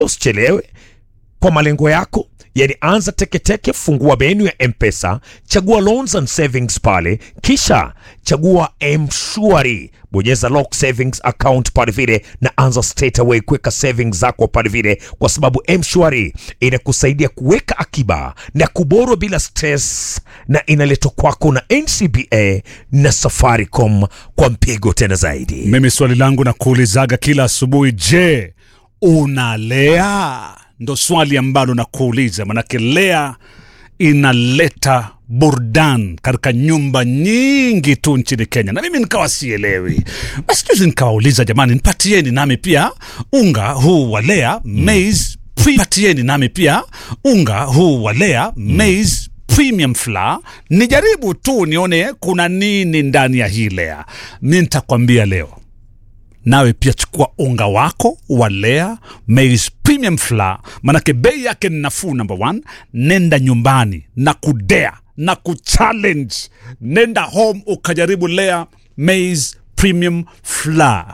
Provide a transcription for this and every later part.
usichelewe kwa malengo yako yani anza teketeke fungua menu ya mpesa chagua loans and savings pale kisha chagua mshwari bonyeza lock savings account pale vile na anza straight away kuweka savings zako pale vile kwa sababu mshwari inakusaidia kuweka akiba na kuborwa bila stress na inaletwa kwako na ncba na safaricom kwa mpigo tena zaidi Mimi swali langu na kuulizaga kila asubuhi, je, unalea? Ndo swali ambalo nakuuliza, manake lea inaleta burdan katika nyumba nyingi tu nchini Kenya, na mimi nikawa sielewi. Basi juzi nikawauliza, jamani, nipatieni nami pia unga huu wa lea maize pre- patieni nami pia unga huu wa lea maize premium flour nijaribu tu nione kuna nini ndani ya hii lea. Mi nitakwambia leo nawe pia chukua unga wako wa Lea maize premium flour, manake bei yake ni nafuu. Number one, nenda nyumbani na kudea na kuchallenge, nenda home ukajaribu Lea maize premium flour.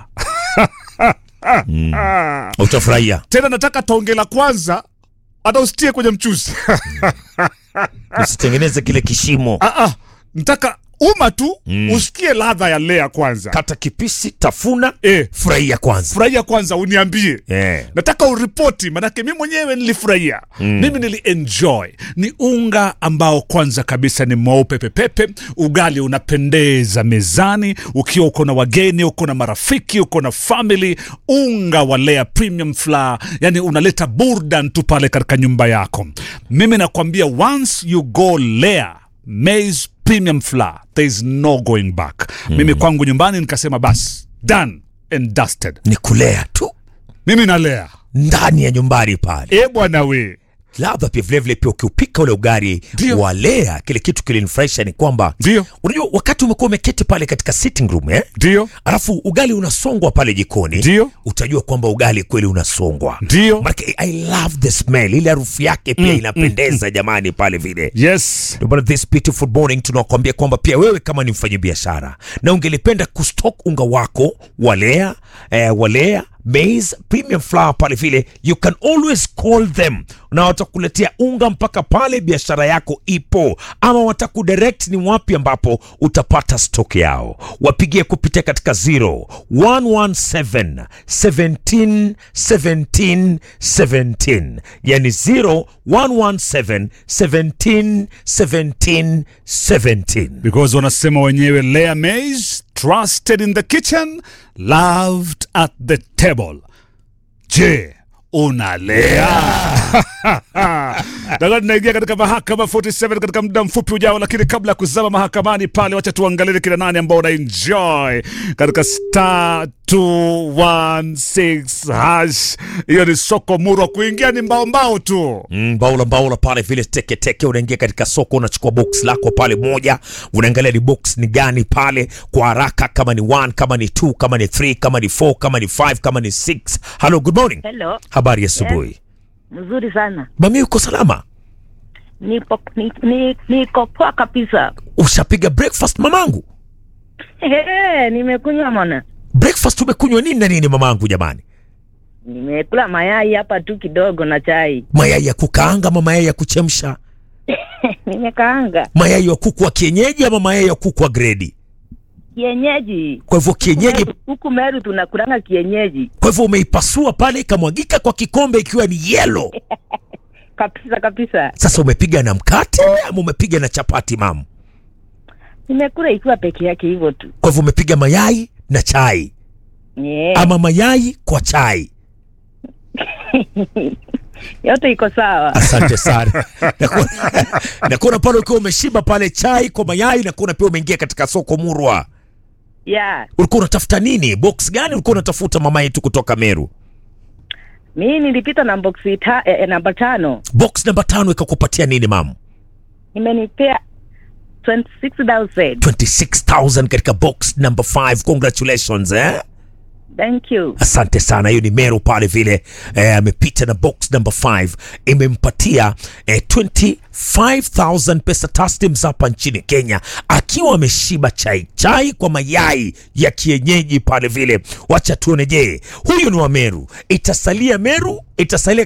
utafurahia Tena nataka tonge la kwanza hata usitie kwenye mchuzi usitengeneze kile kishimo ah, ah, nataka uma tu usikie ladha ya Lea kwanza. kata kipisi tafuna Eh. furahia kwanza Furahia kwanza, uniambie Eh. nataka uripoti, manake mi mwenyewe nilifurahia mimi nilienjoy. Ni unga ambao kwanza kabisa ni mweupe pepepe, ugali unapendeza mezani, ukiwa uko na wageni, uko na marafiki, uko na family. Unga wa Lea premium flour, yani unaleta burdan tu pale katika nyumba yako. Mimi nakwambia once you go Lea maize premium flour, there is no going back. Mimi kwangu nyumbani nikasema bas done and dusted. ni kulea tu Mimi nalea ndani ya nyumbani pale e bwana we labda pia vilevile pia ukiupika ule ugari Ndio. walea kile kitu kilinifurahisha ni kwamba Ndio. unajua wakati umekuwa umeketi pale katika sitting room eh? ndio alafu ugali unasongwa pale jikoni Ndio. utajua kwamba ugali kweli unasongwa Ndio. Maanake i love the smell ile harufu yake pia inapendeza jamani pale vile yes Ndio maana this beautiful morning tunakwambia kwamba pia wewe kama ni mfanyabiashara na ungelipenda kustock unga wako walea eh, walea maize premium flour pale vile you can always call them na watakuletea unga mpaka pale biashara yako ipo ama watakudirect ni wapi ambapo utapata stock yao wapigie kupitia katika 0117 17 17 17 yani 0117 17 17 17 because wanasema wenyewe Lea Maize trusted in the kitchen loved at the table je unalea Daga tunaingia katika mahakama 47 katika muda mfupi ujao, lakini kabla ya kuzama mahakamani pale, wacha tuangalie kina nani ambao wana enjoy katika star 216 hash. Hiyo ni soko murwa, kuingia ni mbao mbao tu. Mm, baula baula pale vile teke teke, unaingia katika soko, unachukua box lako pale moja, unaangalia ni box ni gani pale kwa haraka, kama ni 1 kama ni 2 kama ni 3 kama ni 4 kama ni 5 kama ni 6. Hello, good morning. Hello, Habari ya asubuhi. mzuri sana. Mami, uko salama? Nipo ni, ni, niko poa kabisa. Ushapiga breakfast mamangu? Ehe, nimekunywa mwana, Breakfast umekunywa nini na nini mamangu jamani? nimekula mayai hapa tu kidogo na chai Mayai ya kukaanga ama mayai ya kuchemsha? nimekaanga Mayai ya kuku wa kienyeji ama mayai ya kuku wa gredi? kienyeji. Kwa hivyo kienyeji, Meru- Huku Meru tunakulanga kienyeji kwa hivyo umeipasua pale ikamwagika kwa kikombe ikiwa ni yellow. kabisa kabisa. Sasa umepiga na mkate ama umepiga na chapati mamu? Nimekula ikiwa peke yake hivyo tu. Kwa hivyo umepiga mayai na chai Yeah. ama mayai kwa chai. Yote iko sawa. Asante sana. Nakuona- Nakuona pale ukiwa umeshiba pale chai kwa mayai, nakuona pia umeingia katika soko murwa. Yeah. Ulikuwa unatafuta nini? Box gani ulikuwa unatafuta mama yetu kutoka Meru? Mimi nilipita na box ta, eh, eh, namba tano. Box namba tano ikakupatia nini mamu? Imenipea 26,000. 26,000 katika box number 5. Congratulations eh? Thank you. Asante sana, hiyo ni Meru pale vile eh, amepita na box number 5 imempatia eh, 25000 pesa taslims hapa nchini Kenya, akiwa ameshiba chai chai kwa mayai ya kienyeji pale vile. Wacha tuone, je, huyu ni wa Meru? Itasalia Meru, itasalia